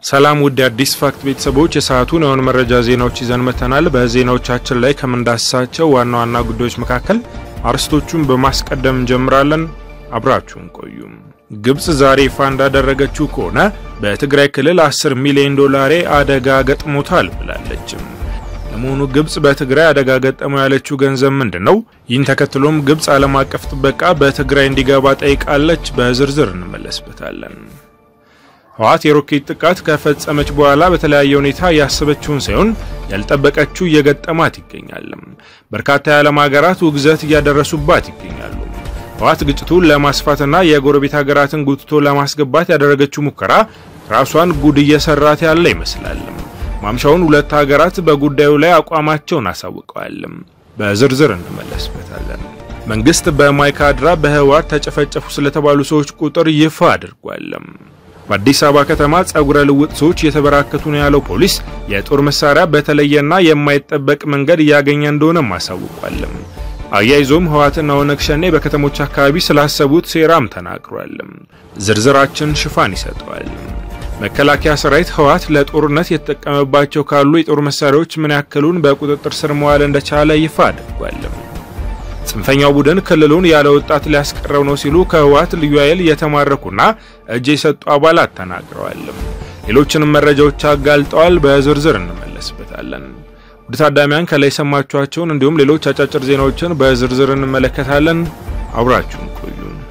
ሰላም ውድ አዲስ ፋክት ቤተሰቦች የሰዓቱን የሆኑ መረጃ ዜናዎች ይዘን መተናል። በዜናዎቻችን ላይ ከምንዳስሳቸው ዋና ዋና ጉዳዮች መካከል አርዕስቶቹን በማስቀደም እንጀምራለን። አብራችሁን ቆዩም። ግብጽ ዛሬ ይፋ እንዳደረገችው ከሆነ በትግራይ ክልል 10 ሚሊዮን ዶላሬ አደጋ ገጥሞታል ብላለችም። ለመሆኑ ግብጽ በትግራይ አደጋ ገጠመው ያለችው ገንዘብ ምንድን ነው? ይህን ተከትሎም ግብጽ ዓለም አቀፍ ጥበቃ በትግራይ እንዲገባ ጠይቃለች። በዝርዝር እንመለስበታለን። ህወሓት የሮኬት ጥቃት ከፈጸመች በኋላ በተለያየ ሁኔታ ያሰበችውን ሳይሆን ያልጠበቀችው እየገጠማት ይገኛል። በርካታ የዓለም ሀገራት ውግዘት እያደረሱባት ይገኛሉ። ህወሓት ግጭቱን ለማስፋትና የጎረቤት ሀገራትን ጉትቶ ለማስገባት ያደረገችው ሙከራ ራሷን ጉድ እየሰራት ያለ ይመስላል። ማምሻውን ሁለት ሀገራት በጉዳዩ ላይ አቋማቸውን አሳውቀዋል። በዝርዝር እንመለስበታለን። መንግስት በማይካድራ በህወሓት ተጨፈጨፉ ስለተባሉ ሰዎች ቁጥር ይፋ አድርጓል። በአዲስ አበባ ከተማ ጸጉረ ልውጥ ሰዎች እየተበራከቱ ነው ያለው ፖሊስ የጦር መሳሪያ በተለየና የማይጠበቅ መንገድ እያገኘ እንደሆነም አሳውቋል። አያይዞም ህወሓትና ኦነግ ሸኔ በከተሞች አካባቢ ስላሰቡት ሴራም ተናግሯል። ዝርዝራችን ሽፋን ይሰጠዋል። መከላከያ ሰራዊት ህወሓት ለጦርነት የተጠቀመባቸው ካሉ የጦር መሳሪያዎች ምን ያክሉን በቁጥጥር ስር መዋል እንደቻለ ይፋ አድርጓል። ጽንፈኛው ቡድን ክልሉን ያለ ወጣት ሊያስቀረው ነው ሲሉ ከህወሓት ልዩ ኃይል የተማረኩና እጅ የሰጡ አባላት ተናግረዋል። ሌሎችንም መረጃዎች አጋልጠዋል። በዝርዝር እንመለስበታለን። ውድ ታዳሚያን ከላይ የሰማችኋቸውን እንዲሁም ሌሎች አጫጭር ዜናዎችን በዝርዝር እንመለከታለን። አብራችሁን ቆዩ።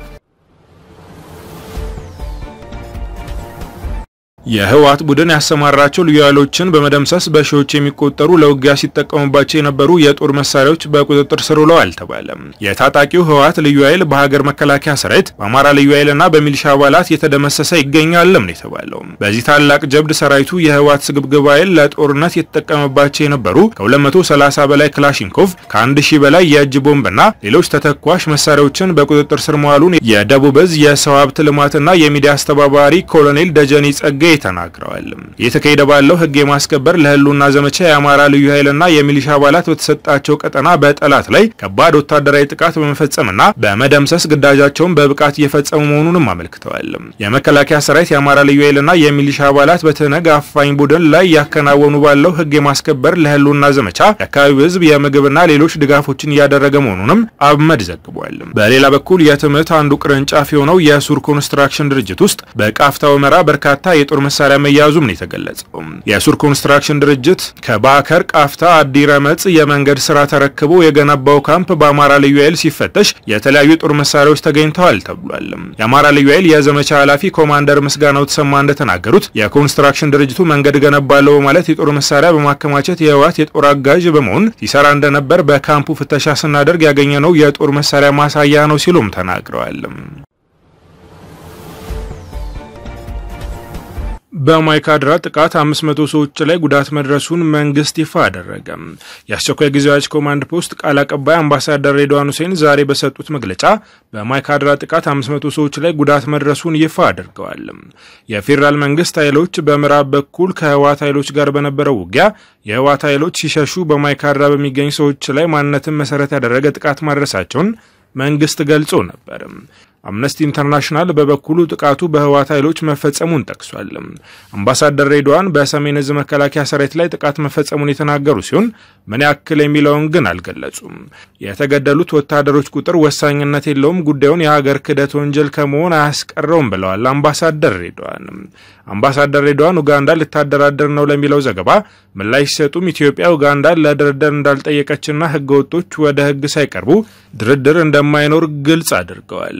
የህወሓት ቡድን ያሰማራቸው ልዩ ኃይሎችን በመደምሰስ በሺዎች የሚቆጠሩ ለውጊያ ሲጠቀሙባቸው የነበሩ የጦር መሳሪያዎች በቁጥጥር ስር ውለዋል ተባለ። የታጣቂው ህወሓት ልዩ ኃይል በሀገር መከላከያ ሰራዊት፣ በአማራ ልዩ ኃይልና በሚሊሻ አባላት የተደመሰሰ ይገኛልም ነው የተባለው። በዚህ ታላቅ ጀብድ ሰራዊቱ የህወሓት ስግብግብ ኃይል ለጦርነት የተጠቀመባቸው የነበሩ ከ230 በላይ ክላሽንኮቭ፣ ከ1000 በላይ የእጅ ቦምብና ሌሎች ተተኳሽ መሳሪያዎችን በቁጥጥር ስር መዋሉን የደቡብ እዝ የሰው ሀብት ልማትና የሚዲያ አስተባባሪ ኮሎኔል ደጀኔ ጸጋይ ተናግረዋል። እየተካሄደ ባለው ህግ የማስከበር ለህልውና ዘመቻ የአማራ ልዩ ኃይልና የሚሊሻ አባላት በተሰጣቸው ቀጠና በጠላት ላይ ከባድ ወታደራዊ ጥቃት በመፈጸምና በመደምሰስ ግዳጃቸውን በብቃት እየፈጸሙ መሆኑንም አመልክተዋል። የመከላከያ ሰራዊት የአማራ ልዩ ኃይልና የሚሊሻ አባላት በትነግ አፋኝ ቡድን ላይ ያከናወኑ ባለው ህግ የማስከበር ለህልውና ዘመቻ የአካባቢው ህዝብ የምግብና ሌሎች ድጋፎችን እያደረገ መሆኑንም አብመድ ዘግቧል። በሌላ በኩል የትምህርት አንዱ ቅርንጫፍ የሆነው የሱር ኮንስትራክሽን ድርጅት ውስጥ በቃፍታ ወመራ በርካታ የጦር መሳሪያ መያዙም ነው የተገለጸው። የሱር ኮንስትራክሽን ድርጅት ከባከር ቃፍታ አዲ ረመጽ የመንገድ ስራ ተረክቦ የገነባው ካምፕ በአማራ ልዩ ኃይል ሲፈተሽ የተለያዩ የጦር መሳሪያዎች ተገኝተዋል ተብሏል። የአማራ ልዩ ኃይል የዘመቻ ኃላፊ ኮማንደር ምስጋናው ተሰማ እንደተናገሩት የኮንስትራክሽን ድርጅቱ መንገድ ገነባለው በማለት የጦር መሳሪያ በማከማቸት የህወሓት የጦር አጋዥ በመሆን ሲሰራ እንደነበር በካምፑ ፍተሻ ስናደርግ ያገኘነው የጦር መሳሪያ ማሳያ ነው ሲሉም ተናግረዋል። በማይካድራ ጥቃት 500 ሰዎች ላይ ጉዳት መድረሱን መንግስት ይፋ አደረገ። የአስቸኳይ ጊዜ አዋጅ ኮማንድ ፖስት ቃል አቀባይ አምባሳደር ሬድዋን ሁሴን ዛሬ በሰጡት መግለጫ በማይካድራ ጥቃት 500 ሰዎች ላይ ጉዳት መድረሱን ይፋ አድርገዋል። የፌዴራል መንግስት ኃይሎች በምዕራብ በኩል ከህወሓት ኃይሎች ጋር በነበረው ውጊያ የህወሓት ኃይሎች ሲሸሹ በማይካድራ በሚገኙ ሰዎች ላይ ማንነትን መሰረት ያደረገ ጥቃት ማድረሳቸውን መንግስት ገልጾ ነበር። አምነስቲ ኢንተርናሽናል በበኩሉ ጥቃቱ በህወሓት ኃይሎች መፈጸሙን ጠቅሷል። አምባሳደር ሬድዋን በሰሜን እዝ መከላከያ ሰራዊት ላይ ጥቃት መፈጸሙን የተናገሩ ሲሆን ምን ያክል የሚለውን ግን አልገለጹም። የተገደሉት ወታደሮች ቁጥር ወሳኝነት የለውም፣ ጉዳዩን የሀገር ክህደት ወንጀል ከመሆን አያስቀረውም ብለዋል አምባሳደር ሬድዋን። አምባሳደር ሬድዋን ኡጋንዳ ልታደራደር ነው ለሚለው ዘገባ ምላሽ ሲሰጡም ኢትዮጵያ ኡጋንዳን ለድርድር እንዳልጠየቀችና ህገወጦች ወደ ህግ ሳይቀርቡ ድርድር እንደማይኖር ግልጽ አድርገዋል።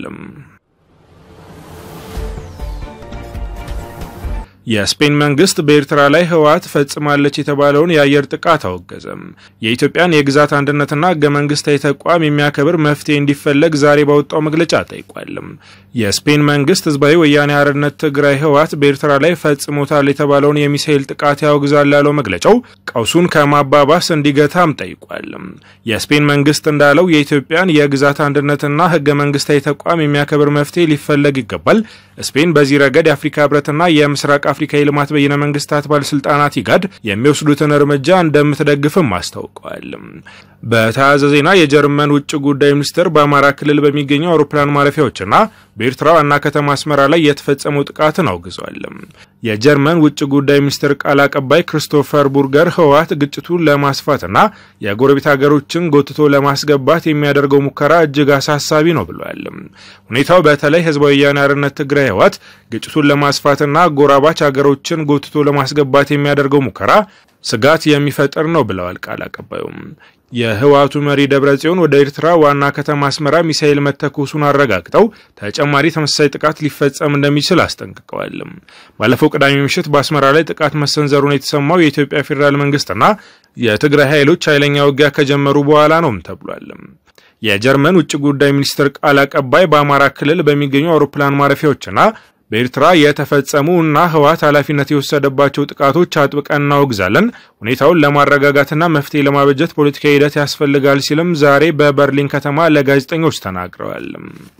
የስፔን መንግስት በኤርትራ ላይ ህወሓት ፈጽማለች የተባለውን የአየር ጥቃት አወገዘም። የኢትዮጵያን የግዛት አንድነትና ህገ መንግስታዊ ተቋም የሚያከብር መፍትሄ እንዲፈለግ ዛሬ ባወጣው መግለጫ ጠይቋልም። የስፔን መንግስት ህዝባዊ ወያኔ ሓርነት ትግራይ ህወሓት በኤርትራ ላይ ፈጽሞታል የተባለውን የሚሳኤል ጥቃት ያወግዛል ያለው መግለጫው ቀውሱን ከማባባስ እንዲገታም ጠይቋል። የስፔን መንግስት እንዳለው የኢትዮጵያን የግዛት አንድነትና ህገ መንግስታዊ ተቋም የሚያከብር መፍትሄ ሊፈለግ ይገባል። ስፔን በዚህ ረገድ የአፍሪካ ህብረትና የምስራቅ አፍሪካ የልማት በይነ መንግስታት ባለስልጣናት ኢጋድ የሚወስዱትን እርምጃ እንደምትደግፍም አስታውቀዋል። በተያያዘ ዜና የጀርመን ውጭ ጉዳይ ሚኒስትር በአማራ ክልል በሚገኙ አውሮፕላን ማረፊያዎችና በኤርትራ ዋና ከተማ አስመራ ላይ የተፈጸመው ጥቃትን አውግዟል። የጀርመን ውጭ ጉዳይ ሚኒስትር ቃል አቀባይ ክሪስቶፈር ቡርገር ህወሓት ግጭቱን ለማስፋትና የጎረቤት ሀገሮችን ጎትቶ ለማስገባት የሚያደርገው ሙከራ እጅግ አሳሳቢ ነው ብለዋል። ሁኔታው በተለይ ህዝባዊ ወያነ ሓርነት ትግራይ ህወሓት ግጭቱን ለማስፋትና አጎራባች ሀገሮችን ጎትቶ ለማስገባት የሚያደርገው ሙከራ ስጋት የሚፈጥር ነው ብለዋል ቃል አቀባዩም። የህወሓቱ መሪ ደብረ ጽዮን ወደ ኤርትራ ዋና ከተማ አስመራ ሚሳኤል መተኮሱን አረጋግጠው ተጨማሪ ተመሳሳይ ጥቃት ሊፈጸም እንደሚችል አስጠንቅቀዋል። ባለፈው ቅዳሜ ምሽት በአስመራ ላይ ጥቃት መሰንዘሩን የተሰማው የኢትዮጵያ ፌዴራል መንግስትና የትግራይ ኃይሎች ኃይለኛ ውጊያ ከጀመሩ በኋላ ነውም ተብሏል። የጀርመን ውጭ ጉዳይ ሚኒስትር ቃል አቀባይ በአማራ ክልል በሚገኙ አውሮፕላን ማረፊያዎችና በኤርትራ የተፈጸሙ እና ህወሓት ኃላፊነት የወሰደባቸው ጥቃቶች አጥብቀን እናወግዛለን። ሁኔታውን ለማረጋጋትና መፍትሄ ለማበጀት ፖለቲካዊ ሂደት ያስፈልጋል ሲልም ዛሬ በበርሊን ከተማ ለጋዜጠኞች ተናግረዋል።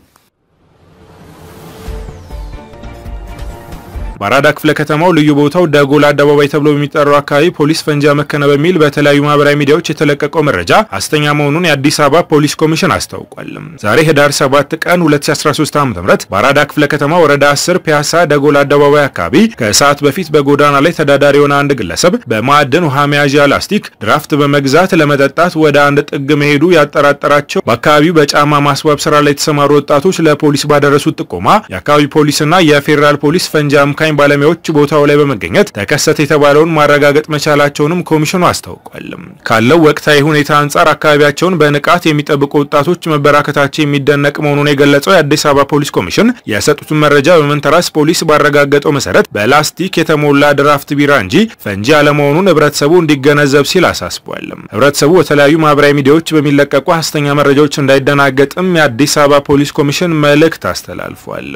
በአራዳ ክፍለ ከተማው ልዩ ቦታው ደጎል አደባባይ ተብሎ በሚጠራው አካባቢ ፖሊስ ፈንጂ አመከነ በሚል በተለያዩ ማህበራዊ ሚዲያዎች የተለቀቀው መረጃ ሐሰተኛ መሆኑን የአዲስ አበባ ፖሊስ ኮሚሽን አስታውቋል። ዛሬ ህዳር 7 ቀን 2013 ዓ.ም በአራዳ ክፍለ ከተማ ወረዳ 10 ፒያሳ ደጎል አደባባይ አካባቢ ከሰዓት በፊት በጎዳና ላይ ተዳዳሪ የሆነ አንድ ግለሰብ በማዕድን ውሃ መያዣ ላስቲክ ድራፍት በመግዛት ለመጠጣት ወደ አንድ ጥግ መሄዱ ያጠራጠራቸው በአካባቢው በጫማ ማስዋብ ስራ ላይ የተሰማሩ ወጣቶች ለፖሊስ ባደረሱት ጥቆማ የአካባቢ ፖሊስና የፌዴራል ፖሊስ ፈንጂ አምካኝ ባለሙያዎች ቦታው ላይ በመገኘት ተከሰተ የተባለውን ማረጋገጥ መቻላቸውንም ኮሚሽኑ አስታውቋል። ካለው ወቅታዊ ሁኔታ አንጻር አካባቢያቸውን በንቃት የሚጠብቁ ወጣቶች መበራከታቸው የሚደነቅ መሆኑን የገለጸው የአዲስ አበባ ፖሊስ ኮሚሽን የሰጡትን መረጃ በመንተራስ ፖሊስ ባረጋገጠው መሰረት በላስቲክ የተሞላ ድራፍት ቢራ እንጂ ፈንጂ አለመሆኑን ህብረተሰቡ እንዲገነዘብ ሲል አሳስቧል። ህብረተሰቡ በተለያዩ ማህበራዊ ሚዲያዎች በሚለቀቁ ሐሰተኛ መረጃዎች እንዳይደናገጥም የአዲስ አበባ ፖሊስ ኮሚሽን መልእክት አስተላልፏል።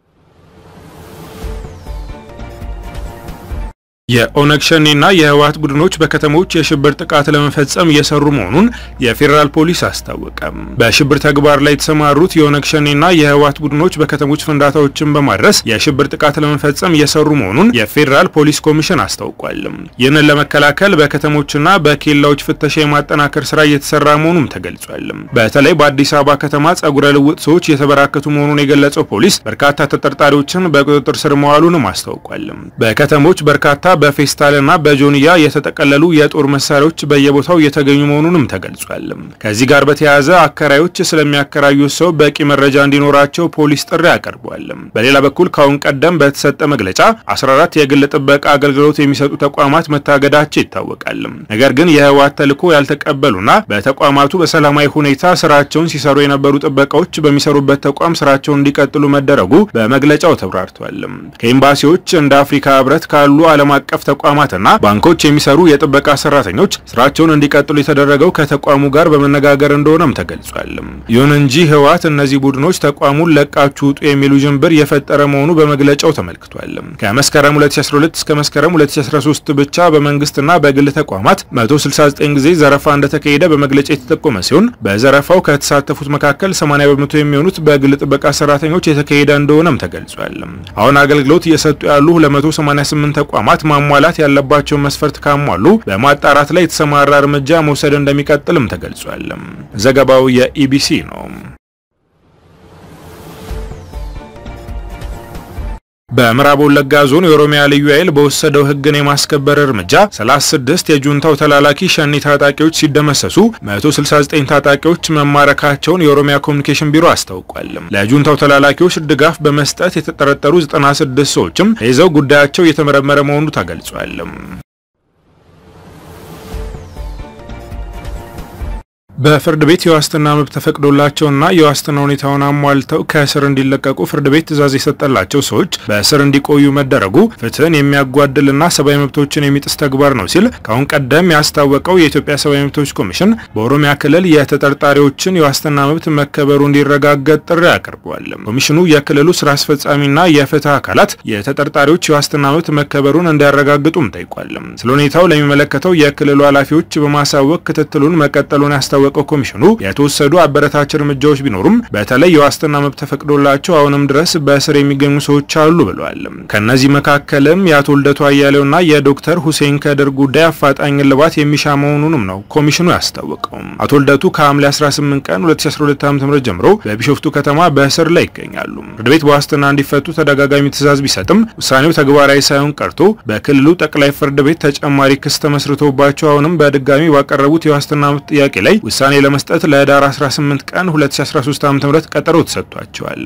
የኦነግ ሸኔና የህወሓት ቡድኖች በከተሞች የሽብር ጥቃት ለመፈጸም እየሰሩ መሆኑን የፌዴራል ፖሊስ አስታወቀ። በሽብር ተግባር ላይ የተሰማሩት የኦነግ ሸኔና የህወሓት ቡድኖች በከተሞች ፍንዳታዎችን በማድረስ የሽብር ጥቃት ለመፈጸም እየሰሩ መሆኑን የፌዴራል ፖሊስ ኮሚሽን አስታውቋል። ይህንን ለመከላከል በከተሞችና በኬላዎች ፍተሻ የማጠናከር ስራ እየተሰራ መሆኑም ተገልጿል። በተለይ በአዲስ አበባ ከተማ ጸጉረ ልውጥ ሰዎች የተበራከቱ መሆኑን የገለጸው ፖሊስ በርካታ ተጠርጣሪዎችን በቁጥጥር ስር መዋሉንም አስታውቋል። በከተሞች በርካታ በፌስታልና በጆንያ የተጠቀለሉ የጦር መሳሪያዎች በየቦታው እየተገኙ መሆኑንም ተገልጿል። ከዚህ ጋር በተያያዘ አከራዮች ስለሚያከራዩት ሰው በቂ መረጃ እንዲኖራቸው ፖሊስ ጥሪ አቀርቧል። በሌላ በኩል ከአሁን ቀደም በተሰጠ መግለጫ 14 የግል ጥበቃ አገልግሎት የሚሰጡ ተቋማት መታገዳቸው ይታወቃል። ነገር ግን የህወሓት ተልዕኮ ያልተቀበሉና በተቋማቱ በሰላማዊ ሁኔታ ስራቸውን ሲሰሩ የነበሩ ጥበቃዎች በሚሰሩበት ተቋም ስራቸውን እንዲቀጥሉ መደረጉ በመግለጫው ተብራርቷል። ከኤምባሲዎች እንደ አፍሪካ ህብረት ካሉ ዓለም አቀፍ ተቋማትና ባንኮች የሚሰሩ የጥበቃ ሰራተኞች ስራቸውን እንዲቀጥሉ የተደረገው ከተቋሙ ጋር በመነጋገር እንደሆነም ተገልጿል። ይሁን እንጂ ህወሓት እነዚህ ቡድኖች ተቋሙን ለቃችሁ ውጡ የሚሉ ጅንብር የፈጠረ መሆኑ በመግለጫው ተመልክቷል። ከመስከረም 2012 እስከ መስከረም 2013 ብቻ በመንግስትና በግል ተቋማት 169 ጊዜ ዘረፋ እንደተካሄደ በመግለጫ የተጠቆመ ሲሆን በዘረፋው ከተሳተፉት መካከል 80 በመቶ የሚሆኑት በግል ጥበቃ ሰራተኞች የተካሄደ እንደሆነም ተገልጿል። አሁን አገልግሎት እየሰጡ ያሉ 288 ተቋማት ማሟላት ያለባቸውን መስፈርት ካሟሉ በማጣራት ላይ የተሰማራ እርምጃ መውሰድ እንደሚቀጥልም ተገልጿል። ዘገባው የኢቢሲ ነው። በምዕራብ ወለጋ ዞን የኦሮሚያ ልዩ ኃይል በወሰደው ሕግን የማስከበር እርምጃ 36 የጁንታው ተላላኪ ሸኔ ታጣቂዎች ሲደመሰሱ 169 ታጣቂዎች መማረካቸውን የኦሮሚያ ኮሚኒኬሽን ቢሮ አስታውቋል። ለጁንታው ተላላኪዎች ድጋፍ በመስጠት የተጠረጠሩ 96 ሰዎችም ተይዘው ጉዳያቸው እየተመረመረ መሆኑ ተገልጿል። በፍርድ ቤት የዋስትና መብት ተፈቅዶላቸውና የዋስትና ሁኔታውን አሟልተው ከእስር እንዲለቀቁ ፍርድ ቤት ትዕዛዝ የሰጠላቸው ሰዎች በእስር እንዲቆዩ መደረጉ ፍትህን የሚያጓድልና ሰብአዊ መብቶችን የሚጥስ ተግባር ነው ሲል ከአሁን ቀደም ያስታወቀው የኢትዮጵያ ሰብአዊ መብቶች ኮሚሽን በኦሮሚያ ክልል የተጠርጣሪዎችን የዋስትና መብት መከበሩ እንዲረጋገጥ ጥሪ አቅርቧል። ኮሚሽኑ የክልሉ ስራ አስፈጻሚና የፍትህ አካላት የተጠርጣሪዎች የዋስትና መብት መከበሩን እንዲያረጋግጡም ጠይቋል። ስለ ሁኔታው ለሚመለከተው የክልሉ ኃላፊዎች በማሳወቅ ክትትሉን መቀጠሉን ያስታወ ያስታወቀው ኮሚሽኑ የተወሰዱ አበረታች እርምጃዎች ቢኖሩም በተለይ የዋስትና መብት ተፈቅዶላቸው አሁንም ድረስ በእስር የሚገኙ ሰዎች አሉ ብለዋል። ከእነዚህ መካከልም የአቶ ልደቱ አያሌውና የዶክተር ሁሴን ከድር ጉዳይ አፋጣኝ እልባት የሚሻ መሆኑንም ነው ኮሚሽኑ ያስታወቀው። አቶ ልደቱ ከሐምሌ 18 ቀን 2012 ዓ.ም ጀምሮ በቢሾፍቱ ከተማ በእስር ላይ ይገኛሉ። ፍርድ ቤት በዋስትና እንዲፈቱ ተደጋጋሚ ትዕዛዝ ቢሰጥም ውሳኔው ተግባራዊ ሳይሆን ቀርቶ በክልሉ ጠቅላይ ፍርድ ቤት ተጨማሪ ክስ ተመስርቶባቸው አሁንም በድጋሚ ባቀረቡት የዋስትና መብት ጥያቄ ላይ ውሳኔ ለመስጠት ለህዳር 18 ቀን 2013 ዓ.ም ቀጠሮ ተሰጥቷቸዋል።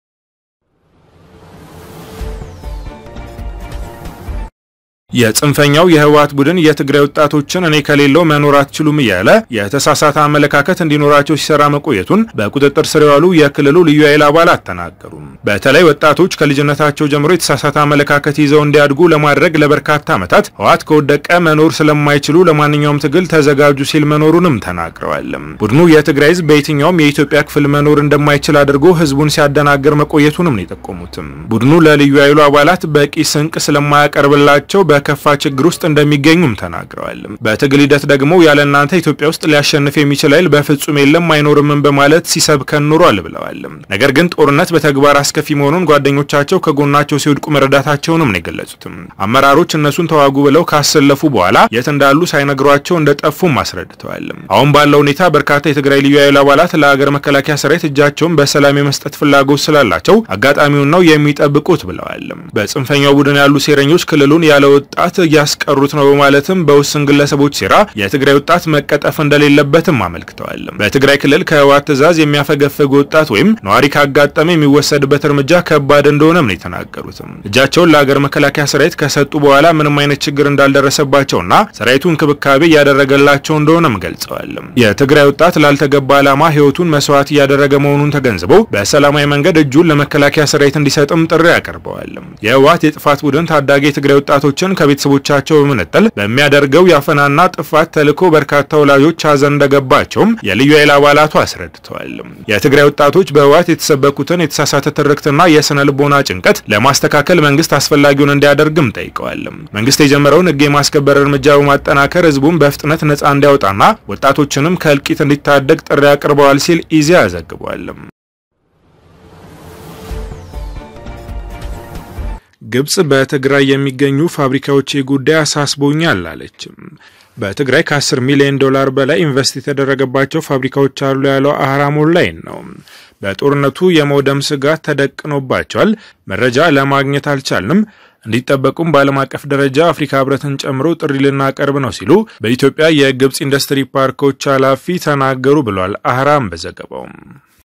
የጽንፈኛው የህወሓት ቡድን የትግራይ ወጣቶችን እኔ ከሌለው መኖር አትችሉም እያለ የተሳሳተ አመለካከት እንዲኖራቸው ሲሰራ መቆየቱን በቁጥጥር ስር የዋሉ የክልሉ ልዩ ኃይል አባላት ተናገሩ። በተለይ ወጣቶች ከልጅነታቸው ጀምሮ የተሳሳተ አመለካከት ይዘው እንዲያድጉ ለማድረግ ለበርካታ ዓመታት ህወሓት ከወደቀ መኖር ስለማይችሉ ለማንኛውም ትግል ተዘጋጁ ሲል መኖሩንም ተናግረዋል። ቡድኑ የትግራይ ህዝብ በየትኛውም የኢትዮጵያ ክፍል መኖር እንደማይችል አድርጎ ህዝቡን ሲያደናግር መቆየቱንም ነው የጠቆሙትም። ቡድኑ ለልዩ ኃይሉ አባላት በቂ ስንቅ ስለማያቀርብላቸው በከፋ ችግር ውስጥ እንደሚገኙም ተናግረዋል። በትግል ሂደት ደግሞ ያለ እናንተ ኢትዮጵያ ውስጥ ሊያሸንፍ የሚችል ኃይል በፍጹም የለም አይኖርምም በማለት ሲሰብከን ኑሯል ብለዋል። ነገር ግን ጦርነት በተግባር አስከፊ መሆኑን ጓደኞቻቸው ከጎናቸው ሲወድቁ መረዳታቸውንም ነው የገለጹትም። አመራሮች እነሱን ተዋጉ ብለው ካሰለፉ በኋላ የት እንዳሉ ሳይነግሯቸው እንደጠፉም አስረድተዋል። አሁን ባለው ሁኔታ በርካታ የትግራይ ልዩ ኃይል አባላት ለሀገር መከላከያ ሰራዊት እጃቸውን በሰላም የመስጠት ፍላጎት ስላላቸው አጋጣሚውን ነው የሚጠብቁት ብለዋል። በጽንፈኛው ቡድን ያሉ ሴረኞች ክልሉን ያለ ወጣት እያስቀሩት ነው በማለትም በውስን ግለሰቦች ሴራ የትግራይ ወጣት መቀጠፍ እንደሌለበትም አመልክተዋል። በትግራይ ክልል ከህወሓት ትዕዛዝ የሚያፈገፍግ ወጣት ወይም ነዋሪ ካጋጠመ የሚወሰድበት እርምጃ ከባድ እንደሆነም ነው የተናገሩትም። እጃቸውን ለሀገር መከላከያ ሰራዊት ከሰጡ በኋላ ምንም አይነት ችግር እንዳልደረሰባቸውና ሰራዊቱ እንክብካቤ እያደረገላቸው እንደሆነም ገልጸዋል። የትግራይ ወጣት ላልተገባ ዓላማ ህይወቱን መስዋዕት እያደረገ መሆኑን ተገንዝበው በሰላማዊ መንገድ እጁን ለመከላከያ ሰራዊት እንዲሰጥም ጥሪ አቀርበዋል። የህወሓት የጥፋት ቡድን ታዳጊ የትግራይ ወጣቶችን ከቤተሰቦቻቸው በመነጠል በሚያደርገው የአፈናና ጥፋት ተልዕኮ በርካታ ወላጆች ሀዘን እንደገባቸውም የልዩ ኃይል አባላቱ አስረድተዋል። የትግራይ ወጣቶች በህወሓት የተሰበኩትን የተሳሳተ ትርክትና የስነ ልቦና ጭንቀት ለማስተካከል መንግስት አስፈላጊውን እንዲያደርግም ጠይቀዋል። መንግስት የጀመረውን ህግ የማስከበር እርምጃ በማጠናከር ህዝቡን በፍጥነት ነጻ እንዲያወጣና ወጣቶችንም ከእልቂት እንዲታደግ ጥሪ አቅርበዋል ሲል ኢዜአ ዘግቧል። ግብጽ በትግራይ የሚገኙ ፋብሪካዎች ጉዳይ አሳስቦኛል አለችም። በትግራይ ከ10 ሚሊዮን ዶላር በላይ ኢንቨስት የተደረገባቸው ፋብሪካዎች አሉ ያለው አህራም ኦንላይን ነው። በጦርነቱ የመውደም ስጋት ተደቅኖባቸዋል። መረጃ ለማግኘት አልቻልንም። እንዲጠበቁም በዓለም አቀፍ ደረጃ አፍሪካ ህብረትን ጨምሮ ጥሪ ልናቀርብ ነው ሲሉ በኢትዮጵያ የግብጽ ኢንዱስትሪ ፓርኮች ኃላፊ ተናገሩ ብሏል አህራም በዘገባው።